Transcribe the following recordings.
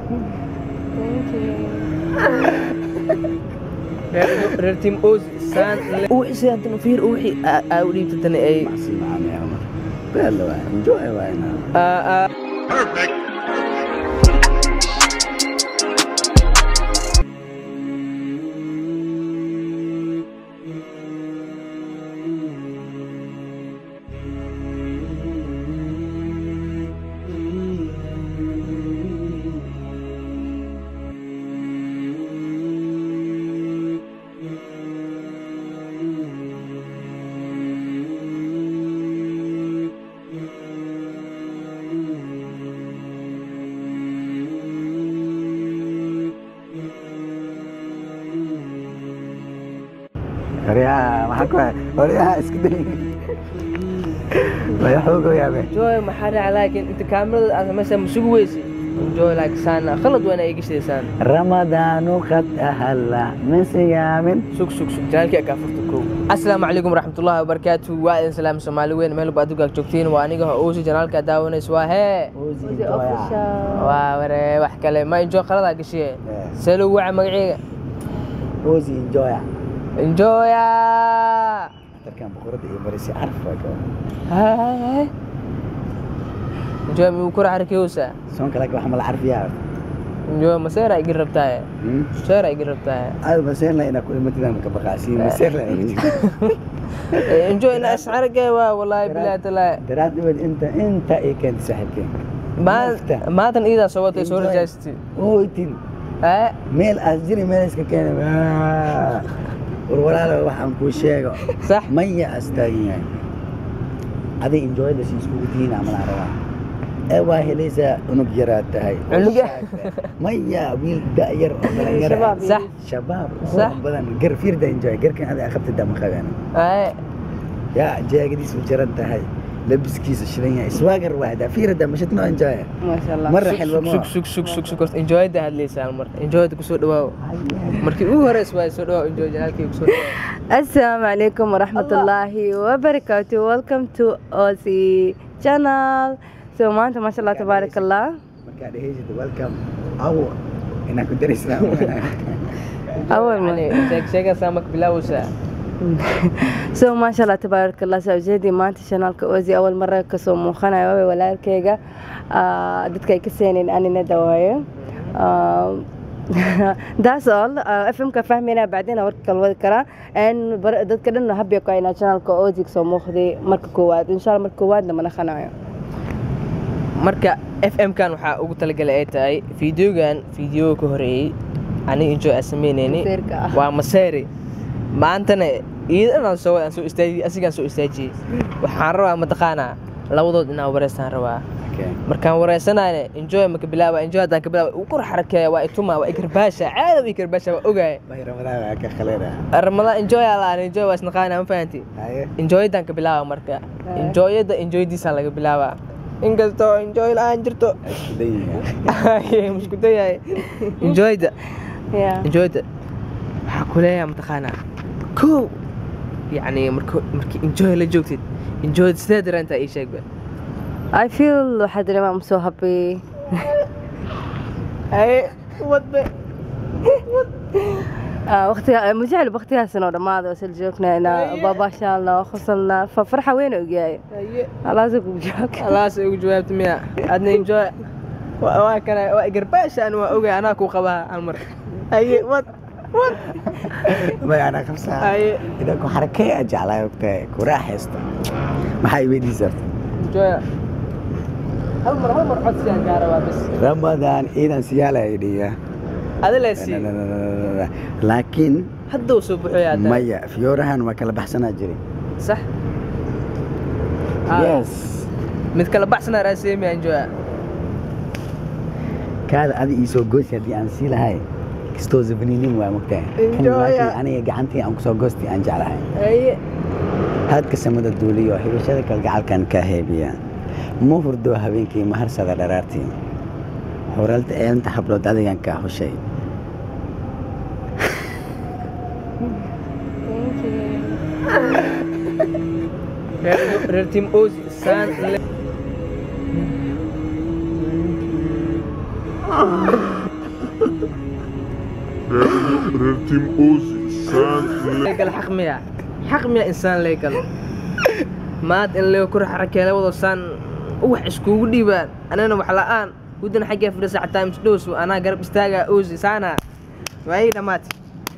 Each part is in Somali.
reer tim oz saan wixii sidaantan fiir wixii aa u dhiibtatana ay Maxsi macaan ya Umar. Bella waay. Enjoy waay na. aa Horiyaha maxaa ku hay? Horiyaha iska day. Way xoogo yaabe. enjoy maxaa dhaca laakiin inta kaamirada aad samaysaa ma sugi weysi enjoy like saana khalad waana ay gashaysaan Ramadaanu qad ahalla min siyaamin. sug sug sug janaalkii kaa furta kow asalaamu calaykum waraxmatullaahi wabarakaatu waa idin salaam soomaali weyn meel walba adugaag joogtiin waa aniga oosi janaalka daawanaysa waa hee waa ware wax kale ma enjoy qaladaa gashiye see lagu waca magaceega Ozi enjoy. enjoya Tarkan boqorada iyo barisi arfa ka. enjoy miyuu kura xarakeyoosa Soon kale wax mal arfiya. enjoy maseera igin rabtaaye Hmm. maseera igin rabtaaye Aad baseerla ina ku imatida ka baqaasi baseerla. enjoy ina asxaragee waa wallaahi bilaahi talaahi Daraad dibad inta inta ay keentay saaxiibkeen. Nafta. maantan iidaa soo watay soo rajaysatay Ooytin. ee meel aad jiri meel iska keenay war walaalo waxaan kuu sheego sax maya astaagan yahay adig enjoyda si iskugu tihiin amalaan rabaa ee waa helaysaa unug yaraad tahay Cunuga? maya wiil da'yar oo dhalinyaro ah. sax shabaab Sax. oo badan gar fiirda enjoy garkan adiga qabtida ma qabeen ee yaa jaagadiis u jaran tahay labiskiisa shidan yahay iswaagar waahda fiirda mashid noo enjoy marra xilwa sug sug sug sug sug horta enjoyda hadlaysaan mar enjoyda kusoo dhawaaw markii ugu horeys waa soo dhawaaw enjoy janaalkii kusoo dhawaaw Assalamu alaikum warahmatullahi wabarakatuh. Welcome to Aussie channel. So maanta masha Allah tabarakallah. markaa dheheysid welcome awo inaan ku darisnaa Awal ma. yani sheeg sheegaysaa marka bilaawaysaa So masha Allah tabarakallah. So jeedi maanta channelka Aussie awal mara kasoo muuqanayo waa walaalkayga. Ah, dadka ay ka seeneen anina dawaayo. Um, that's all uh, fm ka fahmayna bacdina warka kala wadi karaa n dadka dhan habya ku aynaa channelka Aussie soo muuqday marka koowaad insha Allah marka koowaadna mana khanayo marka f m kan waxaa ugu talagalay ay tahay fideogan fideoga ka horeeyey aniga enjoy aan samaynayni Maseerka ah. waa maseeri maantana iidanaan soo aan soo istaajiyey asigaan soo istaajiyey waxaan rabaa mataqaanaa labadood inaan wareystaan rabaa markaan wareysanayna enjoy maka bilaaba enjoy haddaan ka bilaaba uu kor xarakeeya waa ituma waa ikarbaasha caada ii karbaasha waa ogaaya bay ramadaan waa ka khaleena ramadaan enjoy aa la enjoy waa isnaqaana ma fahanti haye enjoyadaan ka bilaaba marka enjoyada enjoydiisaan laga bilaabaa inkastoo enjoy la-aan jirto isku dayiga musku dayahay enjoyda yeah enjoyda waxaa ku leeyahay mataqaanaa kow yacni marka markii enjoy la joogtid enjoyda sidee dareentaa ii sheegba I feel waxaa dareema I'm so happy ay wadbe waqtiga mujecel waqtigaasna oo dhammaada wasal joognayna baabashaalna qosalna farxa weyn ogyahay alaasa ku joog alaas ugu jawaabta miya adna enjoy waa waa kana waa garbaashaan waa ogay anaa ku qabaa hal mar aye wad wad may anaa qabsaa aye idan ku xarakee a jeclaa ogtahay ku raaxaysta maxaa iweydiisaa enjoy hal mar hal mar codsigaan kaa rabaa bas ramadaan ciidan siyaala dhiya adi leesii laakiin hadda uu soo buxoyaa maya fiyoorahan waa kala baxsanaa jiray sax Ah, yes mid kala baxsanaa raaseemiya enjoy kaada adi iisoo goosi haddii aan sii lahay kastoo zabaninim waa mogtahay Kan Enjoy. laakiin aniga gacantii aan kusoo goosti aan jeclahay aye haadka samada duuliyo hibashada kalgacalkan kaa heebiya ma hurdo habeenkii ma harsada dharaartii xuralta eelinta hablood adigan kaa hushay reer reer team ozi saan le reer tim ozi saan leegal xaq miya xaq miya insaan leegal maad in lee kor xarakeele wado saan wax iskugu dhiibaan anana wax la'aan guddana xaggee fadhisa xataa misdhows anaa garab istaagaa oosi saana waa ii dhammaatay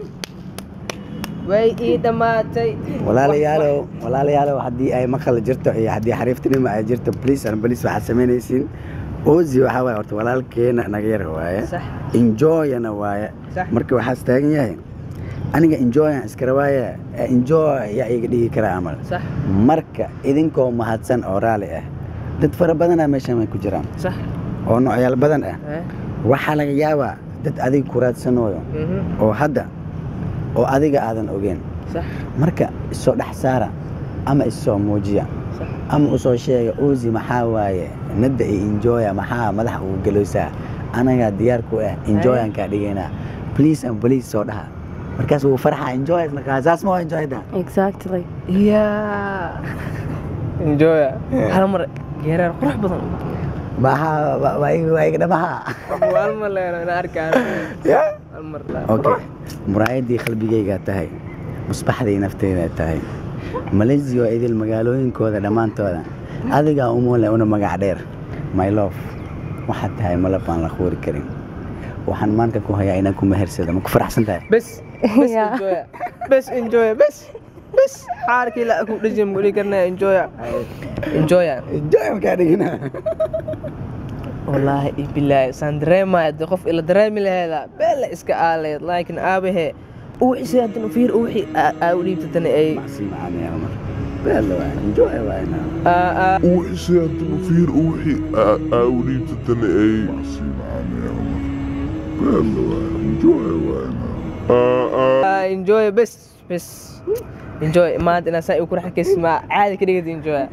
way ii dhammaatay walaalayaalow walaalayaalow haddii ay maqal jirto iyo haddii xariiftinimo ay jirto bliis and bliis waxaad samaynaysiin ozi waxaa waaye horta walaalkeena naga yar waaye sax enjoyana waaye Sax. marka waxaas taagan yahay aniga enjoyan iskara waaye ee enjoy yaa iga dhigi karaa amal sax marka idinkoo mahadsan oo raali ah dad fara badanaa meeshan way ku jiraan sax oo noocyaal badan ah eh, waxaa laga yaabaa dad adiga ku raadsanooyo mhm, oo hadda oo adiga aadan ogeen sax marka isoo dhex saara ama isoo muujiya sax ama usoo sheega ozi maxaa waaye nadda iyo enjoya maxaa madaxa ugu gelowsaa anagaa diyaar ku ah enjoyankaa dhigaynaa please and please soo dhaha markaas wuu farxa enjoy markaa saas ma waa enjoyda exactly yaa enjoya hal mar geeraar qurux badan maxaa waa- waa iga- waa iga dhamaha hal mar leeno ina arkaan Ya? hal mar la okay muraayadii qalbigaygaa tahay musbaxdii nafteydaa tahay malaysia oo idil magaalooyinkooda dhammaantooda adigaa umule una magac dheer my love waxaad tahay malab aan la quuri karin waxaan maanka ku hayaa inaan ku mehersado ma ku faraxsan tahay bes bes Ya. enjoya bes enjoya bes bes xaarkii la ku dhajin muli karnaa enjoya enjoya enjoy markaa dhigina wallaahi iyo bilaahi saan dareemaya dee qof ila dareemi laheeda beela iska aaleed laakiin aabahe uwixii haddan fiir uwixii aa u dhiibtatana ay maxsi macaanaya mar beela waa enjoy waa inaa aa- aa- وحشي هدنا فير وحي أولي تتنى أي معصي معانا يا عمر بلا وين جوي وين aa, enjoy bes bes enjoy maanta inaa saa ku raxkaysi maa caadi ka dhigata enjoy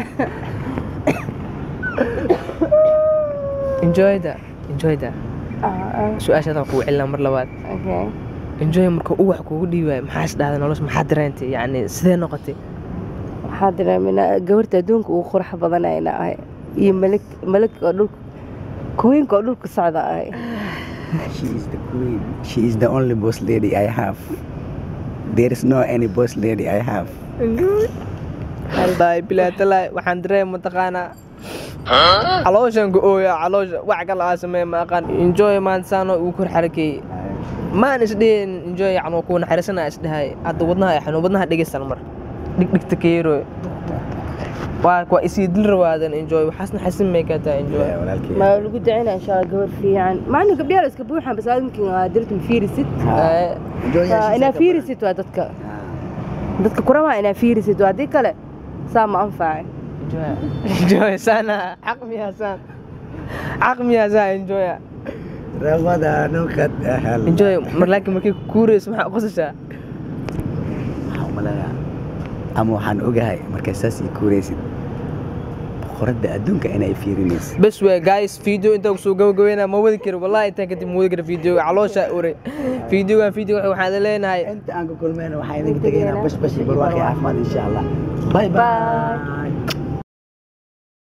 enjoyda enjoyda su-aashaadaan kugu celinaa mar labaad okay enjoy marka uwax kugu dhiibaayo maxaa is dhahday nolosha maxaa dareentay yacni sidee noqotay waxaa dareeminaa gabarta adduunka ugu qurux badanayna ahay iyo malik malik oo dhulka kuwiinka oo dhulka socda ahay she is the queen she is the only boss lady I have there is no any boss lady I have haldaay bilaa talaay waxaan dareema mataqaanaa calooshan ku ooya caloosha wax kale aa sameeya ma aqaan enjoy maanta saanoo ugu kor xarakeeyey maan isdhihin enjoy yacni kuu naxariisanaa isdhahay hadda wadnaha ay xanuun wadnaha dhegeystan mar dhigdhigta keero waa waa isii dil rawaadan enjoy waxaas naxariisan may kaa tahay enjoy walaalkii ma lagu dacina insha allah gabar fiican macna gabdhaha iska buuxan bas adinkin dirta ma fiirisid Eh, inaa fiirisid waa dadka dadka kurama inaa fiirisid waa haddii kale saa ma anfacin enjoy enjoy saana xaq miyaa saan xaq miyaa saa enjoy ramadaan qad ahal enjoy mar laakiin markay kuureyso maxaa qosashaa waxaan umaleeyaa ama waxaan ogahay markaa saas ii kuuraysid boqoradda adduunka inay fiirinaysid bes wey guys video intaa kusoo gabagabeynaa ma wadi karo wallahi intaan kadib ma wadi karo video caloosha uray videogan video waxaan leenahay inta aan ku kulmayna waxaa idinka tegaynaa bash bash iyo barwaaqi caafimaad insha allah bye bye Bye.